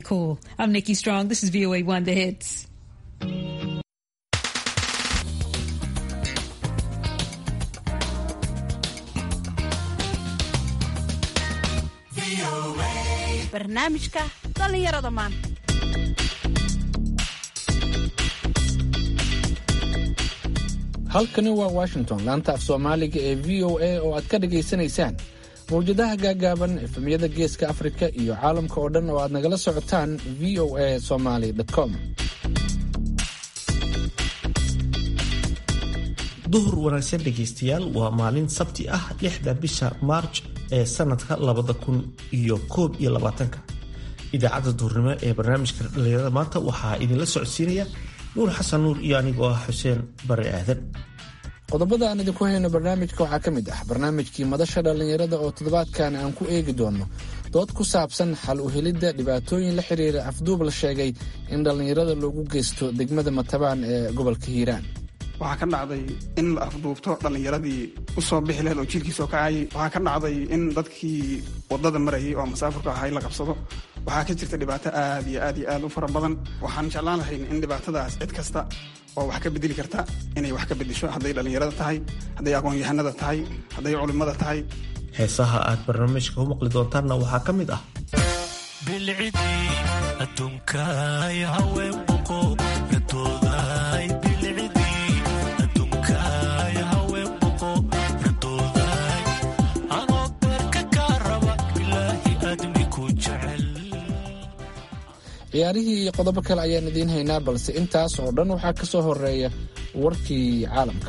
Cool. I'm Nikki Strong. This is VOA One The Hits. barnaamijka dhallinyarada maanta halkani waa washington laanta af soomaaliga ee v o a oo aad ka dhagaysanaysaan mawjadaha gaagaaban efemyada geeska afrika iyo caalamka oo dhan oo aad nagala socotaan v o a somaly com duhur wanaagsan dhegaystayaal waa maalin sabti ah lixda bisha maarj ee sanadka labada kun iyo koob iyo labaatanka idaacadda duhurnimo ee barnaamijka dhallinyarada maanta waxaa idinla socodsiinaya nuur xasan nuur iyo anigoo ah xuseen bare aadan qodobada aan idinku hayno barnaamijka waxaa ka mid ah barnaamijkii madasha dhallinyarada oo toddobaadkan aan ku eegi doono dood ku saabsan xal u helidda dhibaatooyin la xiriira afduub la sheegay in dhallinyarada loogu geysto degmada matabaan ee gobolka hiiraan waxaa ka dhacday in la afduubto dhallinyaradii u soo bixi laheed oo jiilkiisoo kacayay waxaa ka dhacday in dadkii wadada marayay oo masaafurka ahay la qabsado waxaa ka jirta dhibaato aad iyo aad iyo aad u fara badan waxaan jeclaan lahayn in dhibaatadaas cid kasta oo wax ka bedeli karta inay wax ka bedesho hadday dhallinyarada tahay hadday aqoon-yahanada tahay hadday culimmada tahay heesaha aad barnaamijka u maqli doontaanna waxaa ka mid ah bilcidii adduunkaay haween boqo radoodaay bilcidii adduunkaay haween boqo radoodaay anoo beerka kaa raba ilaahi aadmi ku jecel ciyaarihii iyo qodobo kale ayaan idiin haynaa balse intaas oo dhan waxaa ka soo horeeya warkii caalamka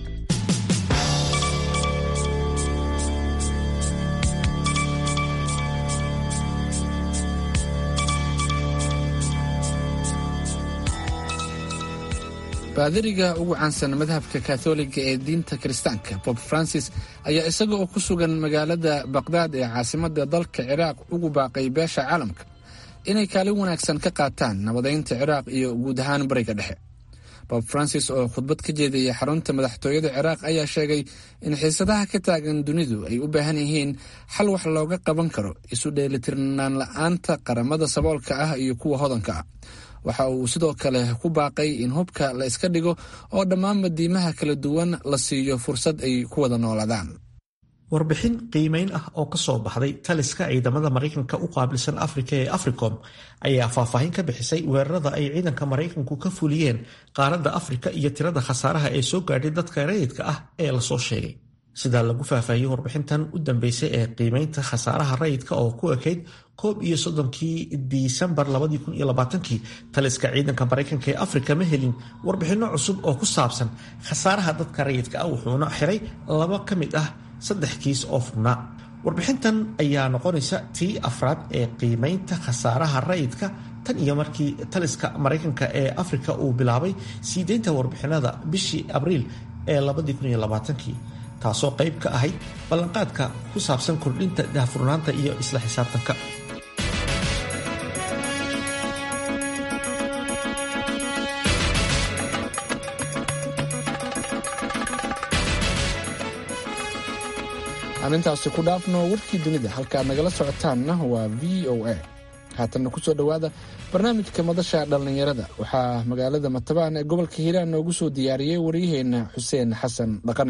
baadiriga ugu caansan madhabka katholiga ee diinta kiristaanka bob francis ayaa isaga oo ku sugan magaalada baqdaad ee caasimada dalka ciraaq ugu baaqay beesha caalamka inay kaalin wanaagsan ka qaataan nabadeynta ciraaq iyo guud ahaan bariga dhexe bob francis oo khudbad ka jeedaya xarunta madaxtooyada ciraaq ayaa sheegay in xiisadaha ka taagan dunidu ay u baahan yihiin xal wax looga qaban karo isu dheelitirnaan la-aanta qaramada saboolka ah iyo kuwa hodanka ah waxa uu sidoo kale ku baaqay in hubka la iska dhigo oo dhammaan madiimaha kala duwan la siiyo fursad ay ku wada noolaadaan warbixin qiimeyn ah oo ka soo baxday taliska ciidamada maraykanka u qaabilsan afrika ee africom ayaa faahfaahin ka bixisay weerarada ay ciidanka maraykanku ka fuliyeen qaaradda afrika iyo tirada khasaaraha ee soo gaadhay dadka rayidka ah ee lasoo sheegay sidaa lagu faahfaahiyey warbixintan u dambeysay ee qiimeynta khasaaraha rayidka oo ku ekayd koob iyo soddonkii disembar labadii kun iyo labaatankii taliska ciidanka maraykanka ee afrika ma helin warbixinno cusub oo ku saabsan khasaaraha dadka rayidka ah wuxuuna xiray laba ka mid ah saddex kiis oo furnaa warbixintan ayaa noqonaysa tii afraad ee qiimeynta khasaaraha rayidka tan iyo markii taliska maraykanka ee afrika uu bilaabay sii deynta warbixinada bishii abriil ee labadii kun iyo labaatankii taasoo qayb ka ahayd ballanqaadka ku saabsan kordhinta daahfurnaanta iyo isla xisaabtanka aan intaasi ku dhaafno warkii dunida halkaaad nagala socotaanna waa v o a haatanna ku soo dhowaada barnaamijka madasha dhallinyarada waxaa magaalada matabaan ee gobolka hiiraan noogu soo diyaariyey waryaheenna xuseen xasan dhaqane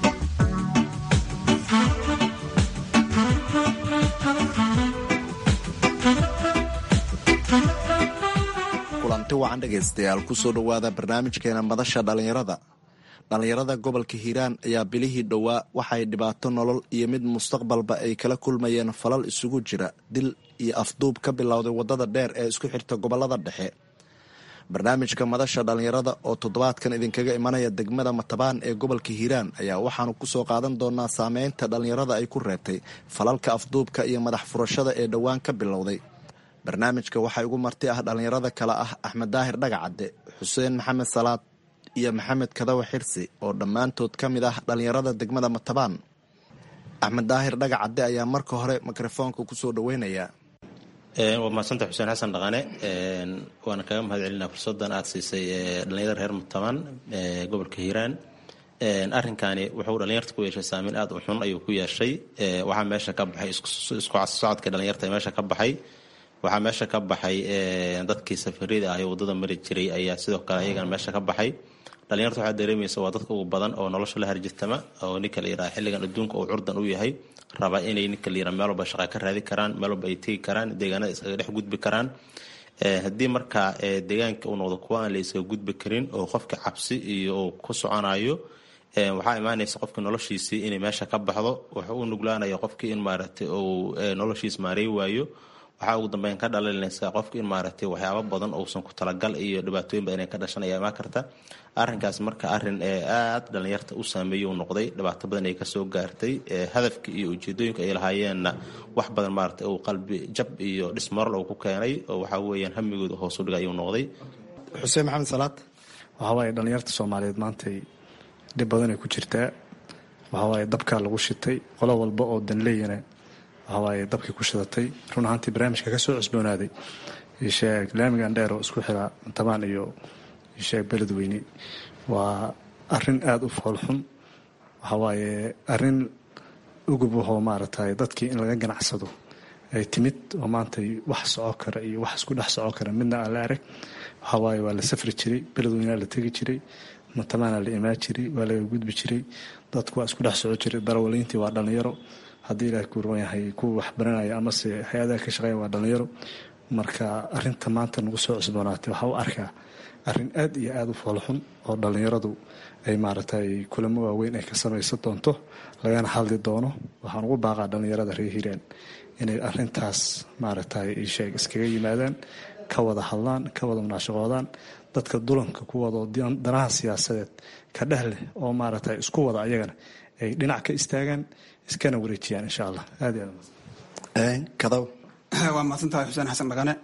kulanti wacan dhegaystayaal kusoo dhowaada barnaamijkeena madasha dhallinyarada dhallinyarada gobolka hiiraan ayaa bilihii dhowaa waxay dhibaato nolol iyo mid mustaqbalba ay kala kulmayeen falal isugu jira dil iyo afduub ka bilowday waddada dheer ee isku xirta gobolada dhexe barnaamijka madasha dhallinyarada oo toddobaadkan idinkaga imanaya degmada matabaan ee gobolka hiiraan ayaa waxaanu kusoo qaadan doonaa saameynta dhallinyarada ay ku reebtay falalka afduubka iyo madax furashada ee dhowaan ka bilowday barnaamijka waxaa ugu marti ah dhallinyarada kale ah axmed daahir dhagacadde xuseen maxamed salaad iyo maxamed kadawa xirsi oo dhammaantood ka mid ah dhallinyarada degmada matabaan axmed daahir dhagacadde ayaa marka hore mikrofoonka kusoo dhaweynaya waa mahadsanta xuseen xasan dhaqane waana kaga mahad celinaa fursadan aada siisay dhalinyarada reer matabaan gobolka hiiraan arrinkani wuxuu dhalinyarta ku yeeshay saameyn aada u xun ayuu ku yeeshay waxaa meesha ka baxay isku socodka dhalinyarta meesha ka baxay waxaa meesha ka baxay dadkii safarida ah ee wadada mari jiray ayaa sidoo kale ayagana meesha ka baxay dhalinyarta waxaa dareemaysa waa dadka ugu badan oo nolosha la harjitama oo ninka la yidhaha xilligan adduunka uu curdan u yahay raba inay ninka la yidhaha meel walba shaqa ka raadi karaan meel walba ay tegi karaan deegaanada iskaga dhex gudbi karaan haddii markaa deegaanka uu noqdo kuwa aan la iskaga gudbi karin oo qofka cabsi iyo uu ku soconayo waxaa imaanaysa qofka noloshiisii inay meesha ka baxdo wuxuu u nuglaanaya qofkii in maaragtay uu noloshiis maarey waayo waxaa ugu dambeyn ka dhalinaysa qofka in maaragtay waxyaabo badan uusan ku talagal iyo dhibaatooyin badan ay ka dhashan ayaa imaan karta arrinkaas marka arrin aad dhalinyarta u saameeyey uu noqday dhibaato badan ay kasoo gaartay hadafka iyo ujeedooyinka ay lahaayeenna wax badan maaragtay uu qalbi jab iyo dhismoral uu ku keenay oo waxaa weeyaan hamigooda hoos u dhiga ayuu noqday xuseen maxamed salaad waxaa waaye dhalinyarta soomaaliyeed maantay dhib badanay ku jirtaa waxaa waaye dabkaa lagu shitay qolo walba oo danleeyana waxawaaye dabkii ku shidatay run ahaantii barnaamijka ka soo cusboonaaday isheeg laamigan dheer oo isku xira tabaan iyo isheeg beledweyne waa arin aada u foolxun waxawaaye arin ugub ahoo maaragtay dadkii in laga ganacsado ay timid oo maantay wax soco kara iyo wax isku dhex soco kara midna aan la arag waxawaaye waa la safri jiray beledweynea la tegi jiray matabaana la imaan jiray waa laga gudbi jiray dadku waa isku dhex soco jiray darawaliintii waa dhalinyaro haddii ilaah ku ruban yahay kuwa wax baranaya amase hay-adaha ka shaqeeya waa dhalinyaro marka arinta maanta nagu soo cusboonaatay waxaa u arkaa arin aad iyo aada u foolxun oo dhalinyaradu ay maaragtay kulamo waaweyn ay ka samaysan doonto lagana hadli doono waxaan ugu baaqaa dhalinyarada reer hiiraan inay arintaas maaragtay isheeg iskaga yimaadaan ka wada hadlaan ka wada munaashaqoodaan dadka dulanka kuwada oo danaha siyaasadeed ka dheh leh oo maaragtay isku wada ayagana ay dhinac ka istaagaan iskana wareejiyaan insha allah aad kadaw waa mahadsantahay xuseen xasan dhaqane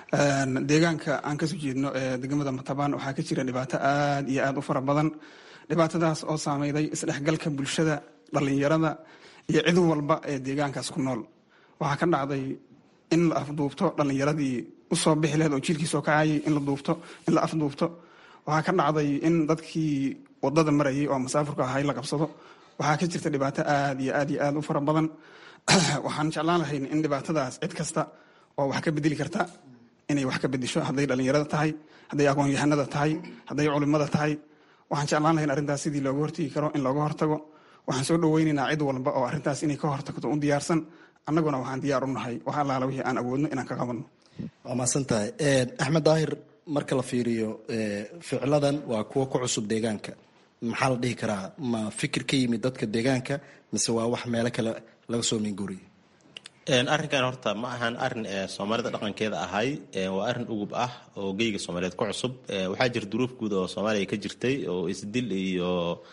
deegaanka aan kasoo jeedno ee degmada matabaan waxaa ka jira dhibaato aad iyo aad u fara badan dhibaatadaas oo saameyday isdhexgalka bulshada dhalinyarada iyo cid walba ee deegaankaas ku nool waxaa ka dhacday in la afduubto dhalinyaradii usoo bixi laheed oo jiilkii soo kacayay in la duubto in la afduubto waxaa ka dhacday in dadkii wadada marayay oo masaafurka ahay la qabsado waxaa ka jirta dhibaato aad iyo aad iyo aad u fara badan waxaan jeclaan lahayn in dhibaatadaas cid kasta oo wax ka bedeli karta inay wax ka bedesho hadday dhalinyarada tahay hadday aqoon-yahanada tahay hadday culimada tahay waxaan jeclaan lahayn arrintaas sidii looga hortegi karo in looga hortago waxaan soo dhaweynaynaa cid walba oo arrintaas inay ka hortagto u diyaarsan annaguna waxaan diyaar u nahay wax allaala wixii aan awoodno inaan ka qabanno waa mahadsan tahay axmed daahir marka la fiiriyo ficladan waa kuwo ku cusub deegaanka maxaa la dhihi karaa ma fikir ka yimid dadka deegaanka mise waa wax meelo kale laga soo minguuriyo arrinkan horta ma ahan arin soomaalida dhaqankeeda ahay waa arin ugub ah oo geyga soomaaliyeed ku cusub waxaa jira duruuf guud oo soomaaliya ka jirtay oo isdil iyo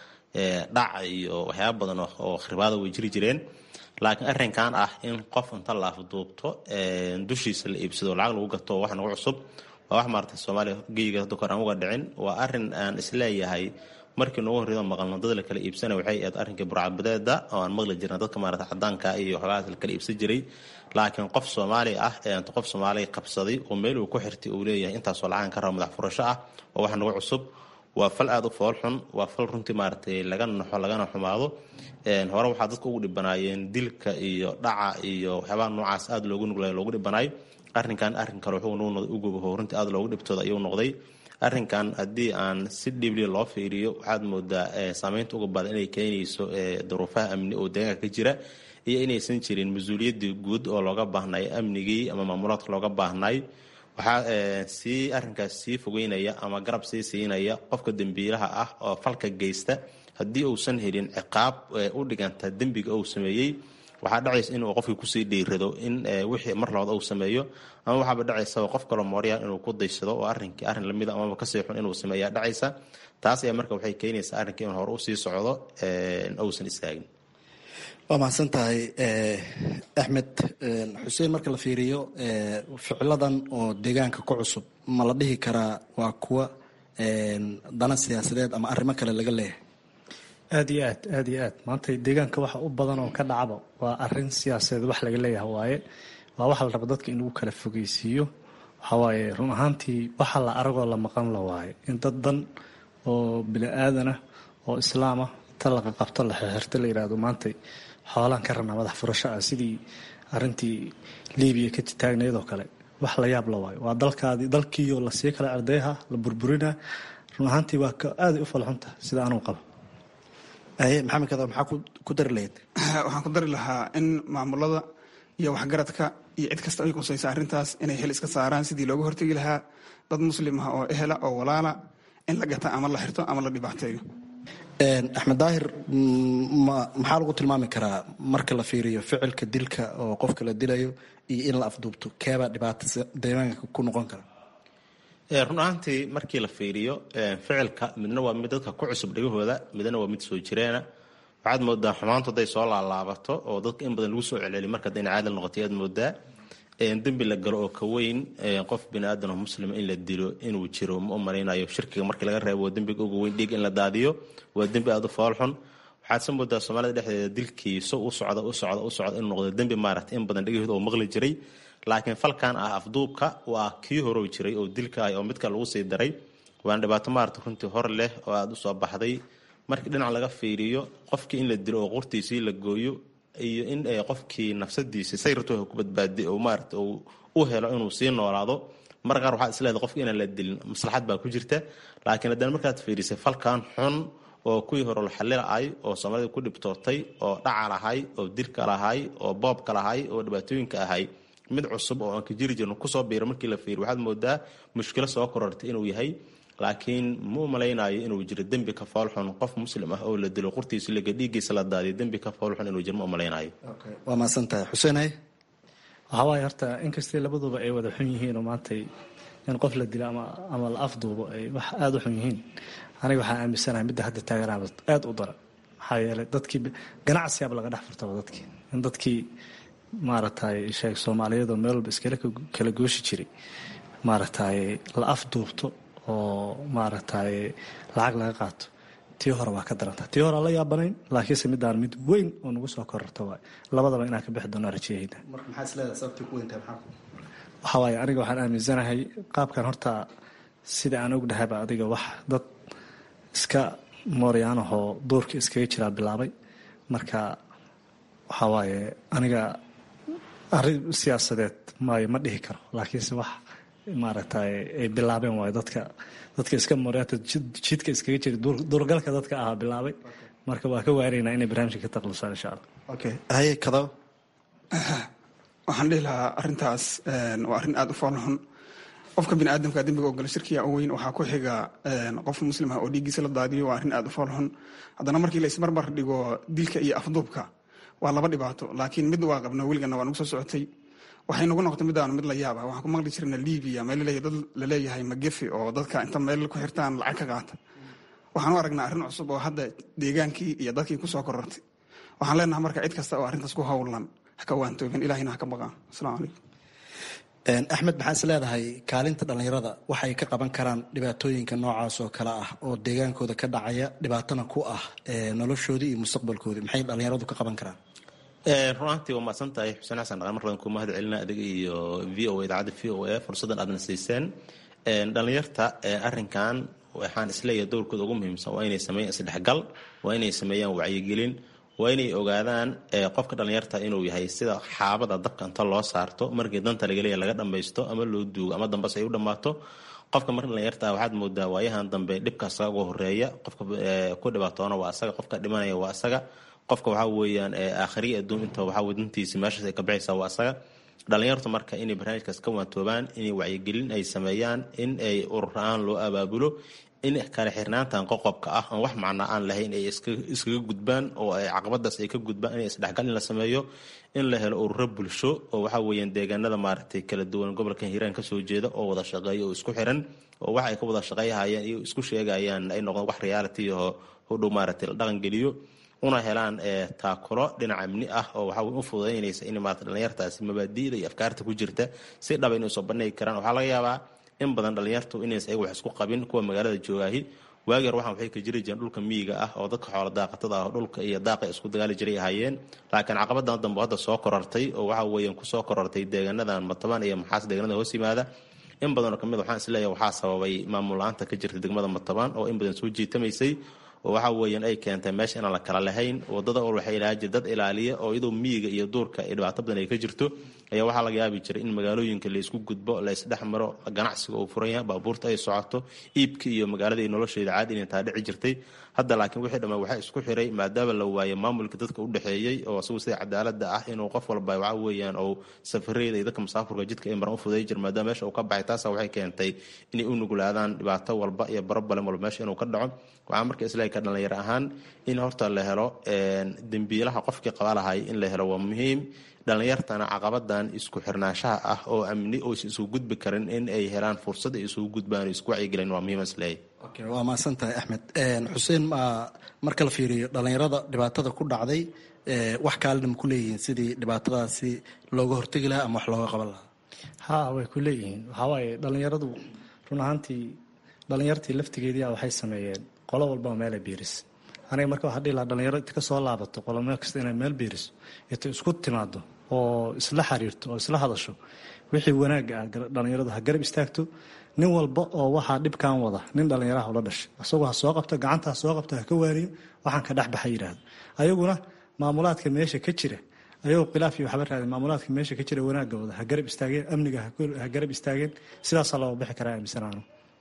dhac iyo waxyaaba badan oo khribaada way jiri jireen laakiin arrinkan ah in qof inta la afduubto dushiisa la iibsado lacag lagu gato wax nagu cusub waa wax maarata soomaaliya geyga hadda kor aan uga dhicin waa arin aan isleeyahay markii noogu horreedo maqalno dad la kala iibsanay waxay ahayd arrinkii burcadbadeeda oo aan maqli jirna dadka maarata cadaanka iyo waxoogaas la kala iibsan jiray laakiin qof soomaali ah ee anta qof soomaaliya qabsaday oo meel uu ku xirtay uu leeyahay intaasoo lacagan ka rabo madax furasho ah oo wax nagu cusub waa fal aada u foolxun waa fal runtii maaragtay laga naxo lagana xumaado hore waxaa dadka ugu dhibanaayeen dilka iyo dhaca iyo waxyaabaha noocaas aada loogu nuglay loogu dhibanaay arrinkan arrin kale wuxuu nuu noqday ugubaho runtii aada loogu dhibtooda ayuu noqday arrinkan haddii aan si dhibliya loo fiiriyo waxaad moodaa saameynta uga badan inay keenayso duruufaha amni oo deegaanka ka jira iyo inaysan jirin mas-uuliyaddii guud oo looga baahnay amnigii ama maamulaadka looga baahnay waxaa sii arrinkaas sii fogeynaya ama garab sii siinaya qofka dembiilaha ah oo falka geysta haddii uusan helin ciqaab u dhiganta dembiga uu sameeyey waxaa dhacaysa inuu qofkii kusii dhiirado in wixii mar labaad uu sameeyo ama waxaaba dhacaysaba qof kaloo mooryaal inuu ku daysado oo arrinkii arrin lamida amaba kasii xun inuu sameeyaa dhacaysa taas ayaa marka waxay keenaysaa arrinkii in hore usii socdo uusan istaagin waa mahadsan tahay axmed xuseen marka la fiiriyo ficiladan oo deegaanka ku cusub ma la dhihi karaa waa kuwa dana siyaasadeed ama arrimo kale laga leeyahay aada iyo aad aada iyo aad maanta deegaanka waxa u badan oo ka dhacaba waa arin siyaasadeed wax laga leeyahay waaye waa waxa la raba dadka in lagu kala fogeysiiyo waxawaaye run ahaantii waxa la aragoo la maqan la waaye in dad dan oo bini aadanah oo islaamah ta laqa qabto la xirxirto la yihahdo maantay xoolaan ka rabnaa madax furasho ah sidii arintii libiya ka taagnayd oo kale wax la yaab la waayo waa dalkaadii dalkiiyo lasii kala ardayha la burburina run ahaantii waa aaday u falxunta sida anuu qabo maxamed kada maxaa ku dari lahayd waxaan ku dari lahaa in maamulada iyo waxgaradka iyo cid kasta ay qusaysa arrintaas inay hel iska saaraan sidii looga hortegi lahaa dad muslim ah oo ehela oo walaala in la gata ama la xirto ama la dhibaateeyo axmed daahir maxaa lagu tilmaami karaa marka la fiiriyo ficilka dilka oo qofka la dilayo iyo in la afduubto keebaa dhibaata deegaanka ku noqon kara run ahaantii markii la fiiriyo ficilka midna waa mid dadka ku cusub dhegahooda midna waa mid soo jireena waxaad moodaa xumaantu hadday soo laalaabato oo dadka in badan lagu soo celceliyo marka hadayna caadal noqotay aad moodaa dembi la galo oo ka weyn qof bini aadan oo muslima in la dilo inuu jiro ma u malaynayo shirkiga markii laga reebo waa dembiga ugu weyn dhiig in la daadiyo waa dembi aada u foolxun waxaad se moodaa soomaalida dhexdeeda dilkii so u socda u socda u socda inuu noqdo dembi maaragtay in badan dhegahooda oo maqli jiray laakiin falkan ah afduubka waa kii horow jiray oo dilka ah oo midka lagu sii daray waana dhibaato maarata runtii hor leh oo aada u soo baxday markii dhinac laga fiiriyo qofkii in la dilo oo qurtiisii la gooyo iyo in qofkii nafsadiisa sayrtu ku badbaadiy oo maarata uu u helo inuu sii noolaado mar qaar waxaad isleedahay qofki inaan la dilin maslaxad baa ku jirta laakiin haddana markaad fiirisay falkan xun oo kuwii hore laxalilaay oo soomaalida ku dhibtootay oo dhaca lahay oo dilka lahay oo boobka lahay oo dhibaatooyinka ahay mid cusub oo aan ka jiri jirno kusoo biiro markii la fiiriyo waxaad moodaa mushkilo soo korortay inuu yahay laakiin ma u malaynayo inuu jiro dembi ka foolxun qof muslim ah oo la dilo qurtiisa laga dhiiggiisa la daadiyo dembi ka foolxun inuu jiro ma u malaynayo waa mahadsan tahay xuseen haye waxaa waaye horta inkastay labaduba ay wada xun yihiin oo maantay in qof la dilo ama ama la afduubo ay wax aada u xun yihiin aniga waxaan aaminsanahay midda hadda taaganaaba aada u dara maxaa yeelay dadkii ganacsiyaaba laga dhex furtaba dadkii in dadkii maaragtay sheeg soomaaliyadoo meel walba iskala kala gooshi jiray maaragtay la afduubto oo maaragtay lacag laga qaato tii hore waa ka daranta tii hore aan la yaabanayn laakiinse midaan mid weyn oo nagu soo kororta waay labadaba inaan ka bixi doono rajeyayna waxaa waaye aniga waxaan aaminsanahay qaabkan horta sida aan og dhahayba adiga wax dad iska mooryaanahoo duurka iskaga jiraa bilaabay marka waxaa waaye aniga arrin siyaasadeed maayo ma dhihi karo laakiinse wax maaragtay ay bilaabeen waayo dadka dadka iska mooryaanta jidka iskaga jira duurgalka dadka ahaa bilaabay marka waa ka waaraynaa inay barnaamijka ka taqlusaan insha allah okay haye kadaw waxaan dhihi lahaa arrintaas waa arrin aada u foolxun qofka bini aadamka dembiga oo gala shirkiya u weyn waxaa ku xiga qof muslim ah oo dhiiggiisa la daadiyo waa arrin aada u foolxun haddana markii la ismarmar dhigo dilka iyo afduubka waa laba dhibaato laakiin mid waa qabna weligana waa nagu soo socotay waxay nagu noqotay midaan mid la yaaba waxaan ku maqli jirna libiya meel dad laleeyahay magefi oo dadka inta meel ku xirtaan lacag ka qaata waxaan u aragnaa arrin cusub oo hadda deegaankii iyo dadkii kusoo korortay waxaan leenahay marka cid kasta oo arrintaas ku howlan ha ka waantoobin ilahina ha ka baqaan asalaamu calaykum axmed maxaa is leedahay kaalinta dhallinyarada waxay ka qaban karaan dhibaatooyinka noocaas oo kale ah oo deegaankooda ka dhacaya dhibaatana ku ah noloshoodii iyo mustaqbalkoodii maxay dhallinyaradu ka qaban karaan runaantii waa mahadsan tahay xuseen xasan dhaqan mar badan kuu mahad celina adiga iyo v o a idaacadda v o a fursaddan aadna siiseen dhallinyarta arrinkan waxaan isleeyahay dowrkooda ugu muhiimsan waa inay sameeyaan isdhexgal waa inay sameeyaan wacyigelin waa inay ogaadaan qofka dhallinyarta inuu yahay sida xaabada dabka inta loo saarto markii danta lagaleeya laga dhammaysto ama loo duugo ama dambas ay u dhammaato qofka marka dhallinyarta waxaad moodaa waayahan dambe dhibka asaga uga horeeya qofka ku dhibaatoona waa asaga qofka dhimanaya waa asaga qofka waxaa weeyaan aakhiriya adduun inta waxaa wadantiisa meeshaas ay ka baxaysaa waa asaga dhallinyartu marka inay barnaamijkaas ka waantoobaan inay wacyigelin ay sameeyaan in ay urur-aan loo abaabulo in kala xirnaantan qoqobka ah aan wax macnaa aan lahayn ay iskaga gudbaan oo ay caqabadaas ay ka gudbaan in isdhexgal in la sameeyo in la helo ururo bulsho oo waxaa weeyaan deegaanada maaragtay kala duwan gobolka hiiraan kasoo jeeda oo wada shaqeeya oo isku xiran oo wax ay ka wada shaqeyhayaan iyo isku sheegayaan ay noqdaan wax reality oo hodhow maaragtay la dhaqan geliyo una helaan taakulo dhinac amni ah oo waxaa u fududaynaysa in maarata dhallinyartaasi mabaadi'da iyo afkaarta ku jirta si dhaba inay soo bandhigi karaan waxaa laga yaabaa in badan dhallinyartu inays ayaga wax isku qabin kuwa magaalada joogaahi waagi hore waxaan waxay ka jiri jireen dhulka miyiga ah oo dadka xoola daaqatada ah oo dhulka iyo daaqa isku dagaali jiray ahaayeen laakiin caqabadan dambe hadda soo korortay oo waxa weeyaan kusoo korortay deegaanadan matabaan iyo maxaas deegaanada hoos yimaada in badanoo kamid waxaan isleeyahay waxaa sababay maamul la-aanta ka jirta degmada matabaan oo in badan soo jiitamaysay oo waxa weeyaan ay keentay meesha inaan la kala lahayn wadada ol waxay ilaha jir dad ilaaliya oo iyadoo miyiga iyo duurka ay dhibaato badan ay ka jirto ayaa waxaa laga yaabi jiray in magaalooyinka laysku gudbo laysdhex maro ganacsiga uu furan yahay baabuurta ay socoto iibka iyo magaalada iyo nolosheeda caadi inay taa dhici jirtay hadda laakiin wixii dhammaan waxaa isku xiray maadaama la waayay maamulka dadka u dhexeeyey oo isagu sida cadaalada ah inuu qof walba waxa weeyaan oo safareeda iyo dadka musaafurka jidka ay maran u fuday jir maadaama meesha uu ka baxay taasa waxay keentay inay u nuglaadaan dhibaato walba iyo barobalem walba meesha inuu ka dhaco waxaa marka islaahi ka dhalinyaro ahaan in horta la helo dembiilaha qofkii qaba lahay in la helo waa muhiim dhalinyartana caqabadan isku xirnaanshaha ah oo amni oysa isugu gudbi karin in ay helaan fursad ay isugu gudbaan isku wacyigelin waa muhiim isleeyahy okay waa mahadsan tahay axmed xuseen ma marka la fiiriyo dhallinyarada dhibaatada ku dhacday wax kaalina ma ku leeyihiin sidii dhibaatadaasi looga hortegi lahaa ama wax looga qaban lahaa ha way ku leeyihiin waxaa waaye dhallinyaradu run ahaantii dhallinyartii laftigeedii waxay sameeyeen qolo walbaa meela biiris aniga marka waxaa dhihi lahaa dhalinyaro inta kasoo laabato qolo meel kasta inay meel biiriso inta isku timaado oo isla xiriirto oo isla hadasho wixii wanaagga ah dhallinyaradu ha garab istaagto nin walba oo waxaa dhibkan wada nin dhallinyaraha ula dhashay isagoo ha soo qabto gacanta ha soo qabto ha ka waaniyo waxaan ka dhexbaxa yidhaahdo ayaguna maamulaadka meesha ka jira ayagoo khilaaf iyo waxba raadin maamulaadka meesha ka jira wanaagga wada ha garab istaageen amniga ha garab istaageen sidaasaa looga bixi karaa aaminsanaano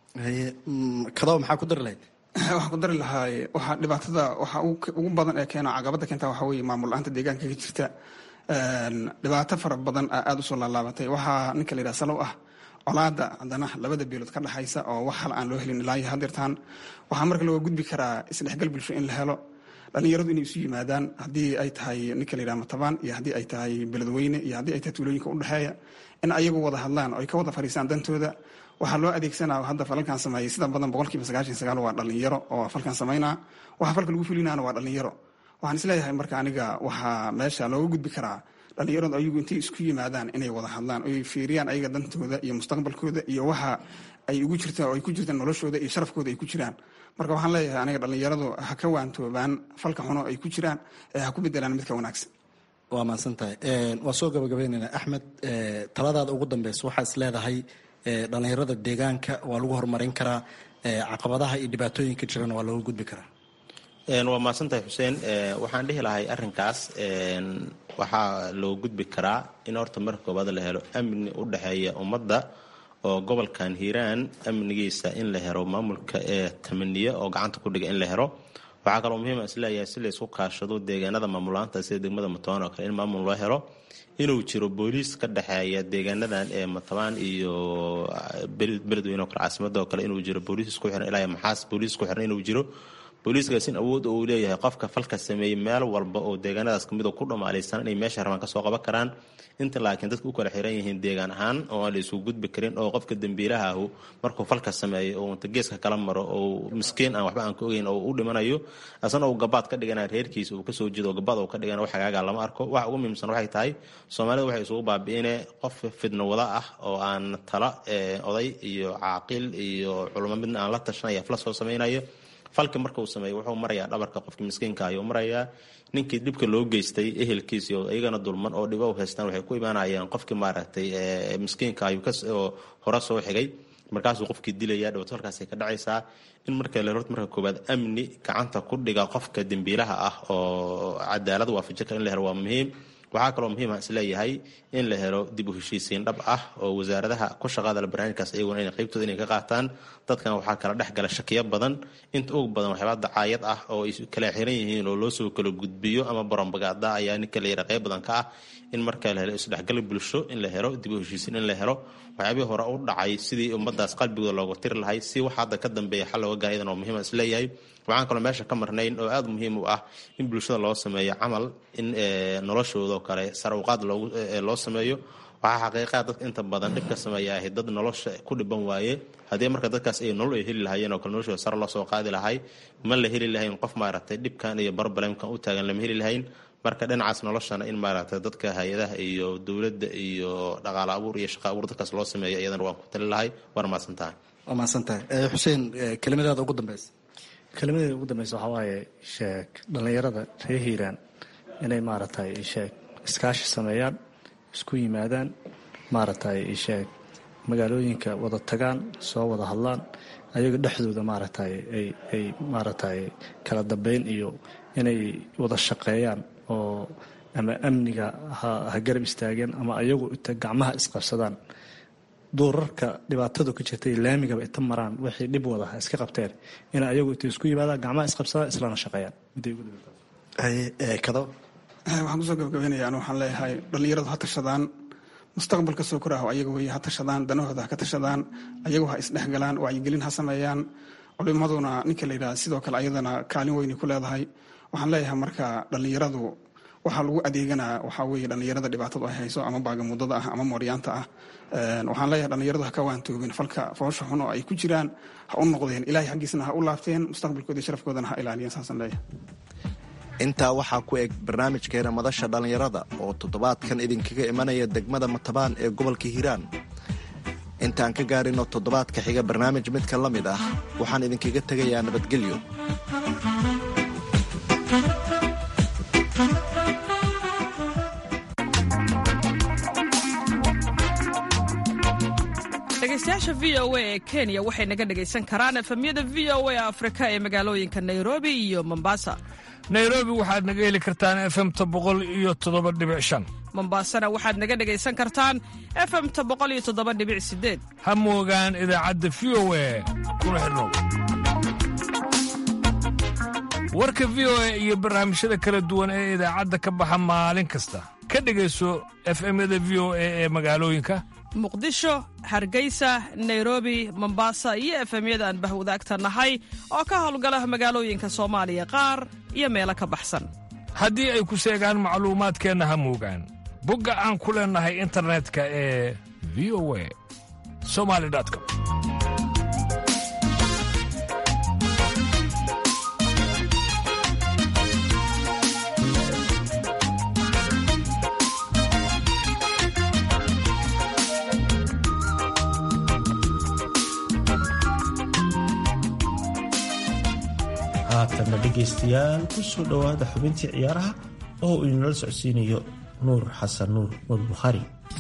kadaba maxaa ku dari lahayd waxaan ku dari lahaa waxaa dhibaatada waxa ugu badan ee keena caqabada keenta waxaa weeye maamul la-aanta deegaanka ka jirta dhibaato fara badan aa aada usoo laalaabatay waxaa ninka la yidhaha salow ah colaada haddana labada beelood ka dhexaysa oo wax hal aan loo helin ilaa iyo hadeertaan waxaa marka looga gudbi karaa isdhexgal bulsho in la helo dhalinyaradu inay isu yimaadaan haddii ay tahay ninka la yidhaha matabaan iyo haddii ay tahay beledweyne iyo haddii ay tahay tuulooyinka udhexeeya in ayagu wada hadlaan oo ay ka wada fadhiisaan dantooda waxaa loo adeegsanaa hadda falalkan sameeyay sida badan boqolkiiba sagaashan sagaal waa dhalinyaro oo falkan sameynaa waxa falka lagu fulinaana waa dhalinyaro waxaan isleeyahay marka aniga waxaa meesha looga gudbi karaa dhalinyaradu ayagu intay isku yimaadaan inay wada hadlaan oy fiiriyaan ayaga dantooda iyo mustaqbalkooda iyo waxa ay ugu jirta oo ay ku jirtaan noloshooda iyo sharafkooda ay ku jiraan marka waxaan leeyahay aniga dhalinyaradu ha ka waantoobaan falka xuno ay ku jiraan ee ha ku bedelaan midka wanaagsan waa mahadsan tahay waa soo gabagabeynayna axmed taladaada ugu dambeysa waxaa is leedahay dhalinyarada deegaanka waa lagu horumarin karaa caqabadaha iyo dhibaatooyinka jirana waa looga gudbi karaa waa mahadsantahay xuseen waxaan dhihi lahay arrinkaas waxaa loo gudbi karaa in horta marka koobaad la helo amni u dhexeeya ummadda oo gobolkan hiiraan amnigiisa in la helo maamulka ee tamaniya oo gacanta ku dhiga in la helo waxaa kaloo muhiima isleeyahay si laysku kaashado deegaanada maamulaanta sida degmada matabaan oo kale in maamul loo helo inuu jiro booliis ka dhexeeya deegaanadan ee matabaan iyo beledweyne oo kale caasimada oo kale inuu jiro booliis isku xiran ilaa maxaas booliis isku xiran inuu jiro booliiskaas in awood uu leeyahay qofka falka sameeyey meel walba oo deegaanadaas kamid ku dhamaalaysan inay meesha rabaan kasoo qaban karaan inta laakiin dadka u kala xiran yihiin deegaan ahaan oo aan la isugu gudbi karin oo qofka dembiilahaahu markuu falka sameeyo oo inta geeska kala maro oo miskiin aan waxba aan ka ogeyn oo u dhimanayo asana uu gabaad ka dhigana reerkiisa uu kasoo jeedo oo gabaad uu ka dhigana wax hagaaga lama arko waxa ugu muhiimsan waxay tahay soomaalida waxay isugu baabi'ine qof fidno wada ah oo aan tala oday iyo caaqil iyo culamo midna aan la tashanaya fla soo samaynayo falki marka uu sameeyo wuxuu marayaa dhabarka qofkii miskiinka ayuu marayaa ninkii dhibka loo geystay ehelkiisi oo iyagana dulman oo dhibo u haystaan waxay ku imaanayaan qofkii maaragtay miskiinka ayuu hore soo xigay markaasuu qofkii dilaya dhibaato halkaasay ka dhacaysaa in marka la horta marka koobaad amni gacanta ku dhiga qofka dembiilaha ah oo cadaalad waafajin kara in la helo waa muhiim waxaa kaloo muhiima isleeyahay in la helo dib u heshiisiin dhab ah oo wasaaradaha ku shaqaada barnaamijkaas iyaguna in qaybtooda inay ka qaataan dadkan waxaa kala dhex gala shakiyo badan inta ugu badan waxyaaba dacaayad ah oo ay kala xiran yihiin oo loo soo kala gudbiyo ama barambagaada ayaa ninka la yara qayb badan ka ah in marka la helo isdhexgal bulsho in la helo dib u heshiisiin in la helo waxyaabihii hore u dhacay sidii ummadaas qalbigooda looga tiri lahay si wax hadda ka dambeeya xal looga gaara iyadan oo muhiima isleeyahay waxaan kaloo meesha ka marnayn oo aada muhiim u ah in bulshada loo sameeyo camal in noloshooda oo kale sarawqaad loo sameeyo waxaa xaqiiqaa dadka inta badan dhibka sameeya ahay dad nolosha ku dhiban waaye haddii marka dadkaas ay nolol ay heli lahaayeen oo kale noloshooda sare loo soo qaadi lahay ma la heli lahayn qof maaragtay dhibkan iyo barbalemkan u taagan lama heli lahayn marka dhinacaas noloshana in maaragtay dadka hay-adaha iyo dowladda iyo dhaqaale abuur iyo shaqa abuur dadkaas loo sameeyo iyadana waan ku tali lahay waana mahadsan tahay waa mahadsan tahay xuseen kelimadaada ugu dambeysa kelimadeeda ugu dambeysa waxaa waaye sheeg dhallinyarada reer hiiraan inay maaragtay sheeg iskaashi sameeyaan isku yimaadaan maaragtay sheeg magaalooyinka wada tagaan soo wada hadlaan ayaga dhexdooda maaragtay ay ay maaragtay kala dambeyn iyo inay wada shaqeeyaan oo ama amniga ha garab istaageen ama ayagu inta gacmaha isqabsadaan duurarka dhibaatadu ka jirta iyo laamigaba inta maraan wixii dhib wada ha iska qabteen in ayagu inta isku yimaadaan gacmaha isqabsadaan islana shaqeeyaan waxaan kusoo gabagabeynaya anu waxaan leeyahay dhallinyaradu ha tashadaan mustaqbalka soo koraaho ayaga wey ha tashadaan danahooda ha ka tashadaan ayagu ha isdhexgalaan wacyigelin ha sameeyaan culimaduna ninka la yidhaha sidoo kale ayadana kaalin weynay ku leedahay waxaan leeyahay marka dhallinyaradu waxaa lagu adeeganaa waxaa weeye dhallinyarada dhibaatadu ay hayso ama baagamudada ah ama mooryaanta ah waxaan leeyahay dhallinyaradu ha ka waantoobin falka foosha xun oo ay ku jiraan ha u noqdeen ilaahay xaggiisna ha u laabteen mustaqbalkooda iyo sharafkoodana ha ilaaliyeen saasaan leeyahay intaa waxaa ku eg barnaamijkeena madasha dhallinyarada oo toddobaadkan idinkaga imanaya degmada matabaan ee gobolka hiiraan intaan ka gaarino toddobaadka xiga barnaamij midka la mid ah waxaan idinkaga tegayaa nabadgelyo dhegeystayaasha v o a ee kenya waxay naga dhegaysan karaan efemyada v o a afrika ee magaalooyinka nairobi iyo mombasa nairobi waxaad naga heli kartaan efemta boqol iyo toddoba dhibic shan mombasana waxaad naga dhegaysan kartaan efemta boqol iyo toddoba dhibic sideed ha moogaan idaacadda v o a kuna xidhnow warka v o a iyo barnaamijyada kala duwan ee idaacadda ka baxa maalin kasta ka dhegayso efemyada v o a ee magaalooyinka muqdisho hargeysa nairobi mombasa iyo efemyada aan bahwadaagta nahay oo ka howlgala magaalooyinka soomaaliya qaar iyo meelo ka baxsan haddii ay ku seegaan macluumaadkeenna ha moogaan bogga aan ku leennahay internetka ee v o a somali com haatanna dhegaystayaal ku soo dhowaada xubintii ciyaaraha oo uu inala socodsiinayo nuur xasan nuur nuur bukhaari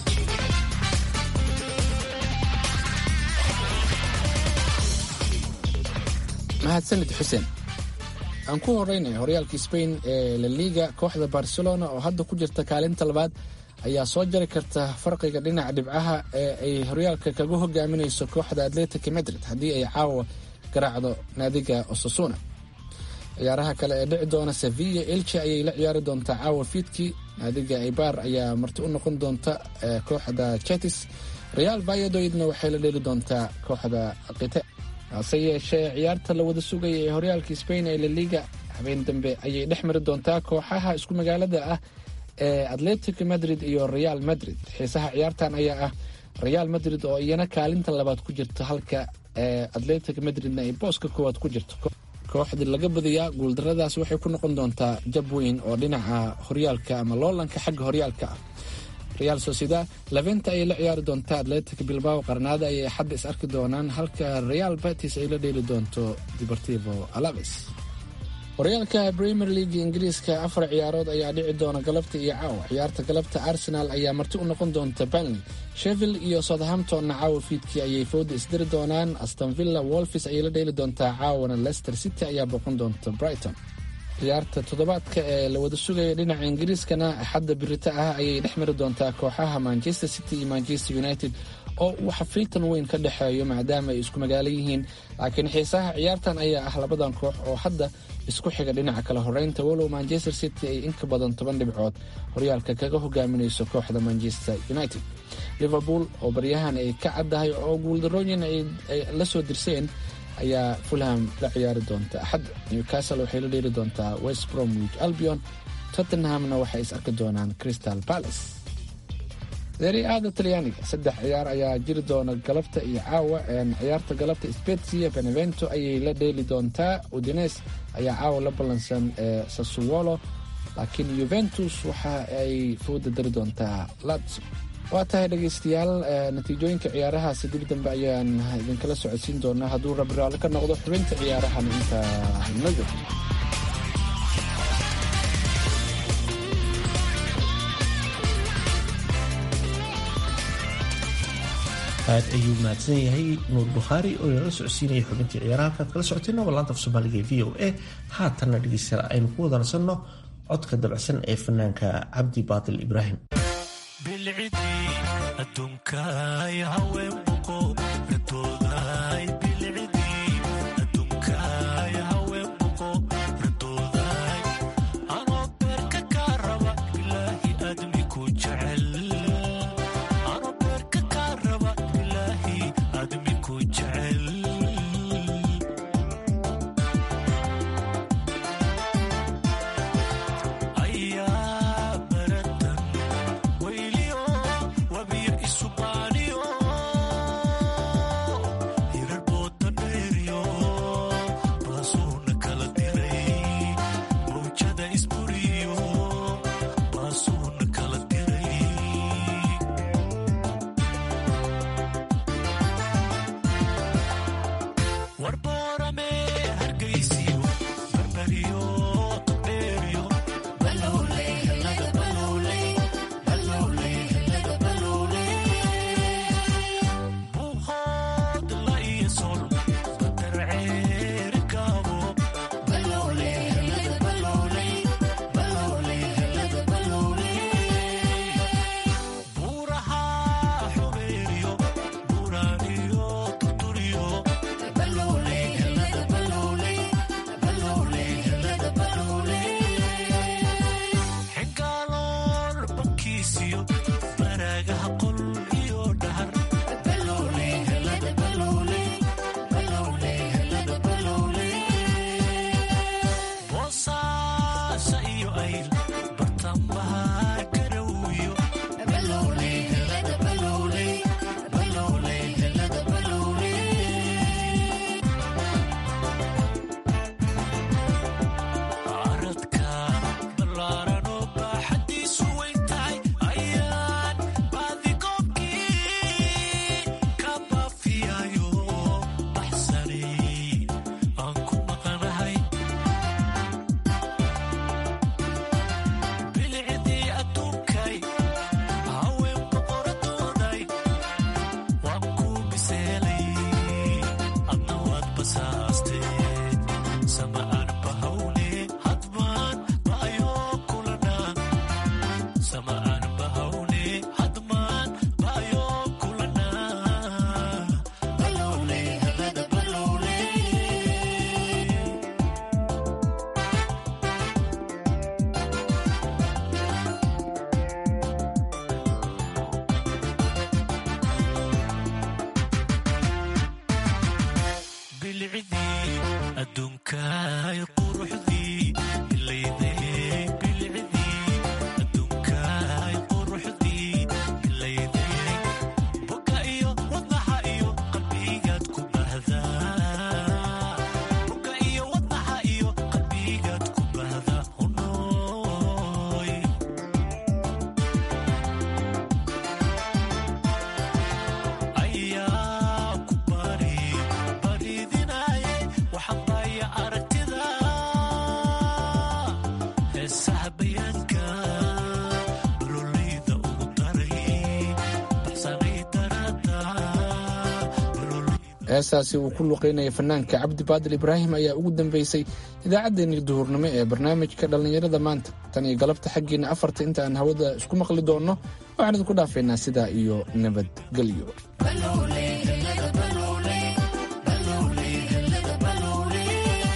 mahadsanid xuseen aan ku horeynay horyaalka sbain ee la liga kooxda barcelona oo hadda ku jirta kaalinta labaad ayaa soo jari karta farqiga dhinaca dhibcaha ee ay horyaalka kaga hogaaminayso kooxda atletic madrid haddii ay caawa garaacdo naadiga osasuna ciyaaraha kale ee dhici doona sevilla elche ayay la ciyaari doontaa caawa fiidkii naadiga ibar ayaa marti u noqon doonta kooxda chetis real vayadoidna waxay la dheli doontaa kooxda kite hase yeeshee ciyaarta la wada sugaya ee horyaalka spain ee laliga habeen dambe ayay dhex mari doontaa kooxaha isku magaalada ah ee atletic madrid iyo real madrid xiisaha ciyaartan ayaa ah real madrid oo iyana kaalinta labaad ku jirta halka atletic madridna ay booska koowaad ku jirto kooxdii laga badiyaa guuldaradaas waxay ku noqon doontaa jab weyn oo dhinaca horyaalka ama loolanka xagga horyaalka ah real sociedad labenta ayay la ciyaari doontaa atletic bilbao qarnaada ayay xadda is arki doonaan halka real batis ay la dheeli doonto deportivo alaves horyaalka premier league ingiriiska afar ciyaarood ayaa dhici doona galabta iyo caawa ciyaarta galabta arsenal ayaa marti u noqon doonta banley sheville iyo southamptonna caawa fiidkii ayay fooda isdiri doonaan astonvilla wolfis ayay la dheeli doontaa caawana leicester city ayaa boqon doonta brighton ciyaarta toddobaadka ee la wada sugaya dhinaca ingiriiskana axadda birita ah ayay dhex mari doontaa kooxaha manchester city iyo manchester united oo uu xafiiltan weyn ka dhexeeyo maadaama ay isku magaalo yihiin laakiin xiisaha ciyaartan ayaa ah labadan koox oo hadda isku xiga dhinaca kale horeynta walow manchester city ay inka badan toban dhibcood horyaalka kaga hogaaminayso kooxda manchester united liverpool oo baryahan ay ka caddahay oo guuldarooyin ay la soo dirseen ayaa fulham la ciyaari doonta axadda newcastle waxay la dheeli doontaa west bromwich albion tottenhamna waxay is arki doonaan crystal palace seriaada talyaaniga saddex ciyaar ayaa jiri doona galabta iyo caawa ciyaarta galabta spezia benevento ayay la dheeli doontaa udines ayaa caawa la ballansan ee sassuolo laakiin yuventus waxa ay fooda dari doontaa lazio waa tahay dhegaystayaal natiijooyinka ciyaarahaasi dib dambe ayaan idinkala socodsiin doonaa hadduu rabbi raalli ka noqdo xubinta ciyaarahan inta noo joogto aad ayuu mahadsan yahay nuur bukhaari oo inala socodsiinaya xubintii ciyaaraha halkaad kala socoteen waa laanta af soomaaliga ee v o a haatanna dhegeystayaal aynu ku wada nasanno codka dabacsan ee fanaanka cabdi baatil ibraahim bilcidii adduunkaay haween buqo radoodaay bilcidii adduunkaay haween buqo radoodaay anoo beerka kaa raba bilaahi aadmi ku jecel anoo beerka kaa raba bilaahi aadmi ku jecel ayaa baratan wayliyo wabiyo isubaaniyo hirar booda dheeriyo baasuuna kala diray mawjada isburiyo baasuuna kala diray warboorame hargaysiyo barbariyo todheeriyo balowley helada balowley balowley helada balowley buuqood la iyo sol badar ceeri gaabo balowley helada balowley balowley helada balowley buuraha xubeeriyo buuraaniyo tuturiyo balowley helada balowley balowley helada balowley xingaalool bankiisiyo baraagaha qol iyo dhahar balowley helada balowley balowley helada balowley boosaasa iyo ayl bartamaha garowiyo balowley helada balowley balowley helada balowley caradka ballaaran oo baaxadiisu weyn tahay ayaan baadigoobkii ka baafiyayo baxsanay aan ku maqanahay bilicdii adduunkay haween boqoradooday waan ku biseelay adna waad basaastee sama aan bahawne hadmaan baayoo kulana sama aan bahawne hadmaan baayoo kulana balowley helada balowley bilcidii adduunkaay quruxdii ilayday bilcidii adduunkaay quruxdii ilayday boga iyo wadnaha iyo qalbigaad ku bahdaa boga iyo wadnaha iyo qalbigaad ku bahda hunooy ayaa ku bari baridinaye waxabaya aragtida heesaha bayaanka baloleyda ugu daray baxsanay darada heestaasi uu ku luqeynaya fanaanka cabdi baadil ibraahim ayaa ugu dambeysay idaacaddeenii duhurnimo ee barnaamijka dhallinyarada maanta tan iyo galabta xaggiina afarta inta aan hawada isku maqli doonno waxaan idinku dhaafaynaa sidaa iyo nabadgelyo balowley helada balowley balowley helada balowley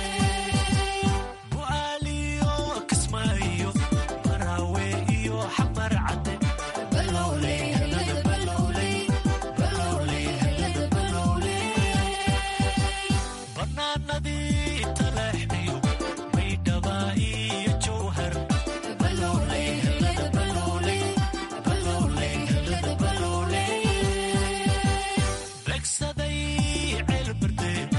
bu'aaliyo kismaayo baraawe iyo xamar cadde balowley helada balowley balowley helada balowley bannaanadii taleexdiyo baydhaba iyo jowhar balowley helada balowley balowley helada balowley begsaday ceelberde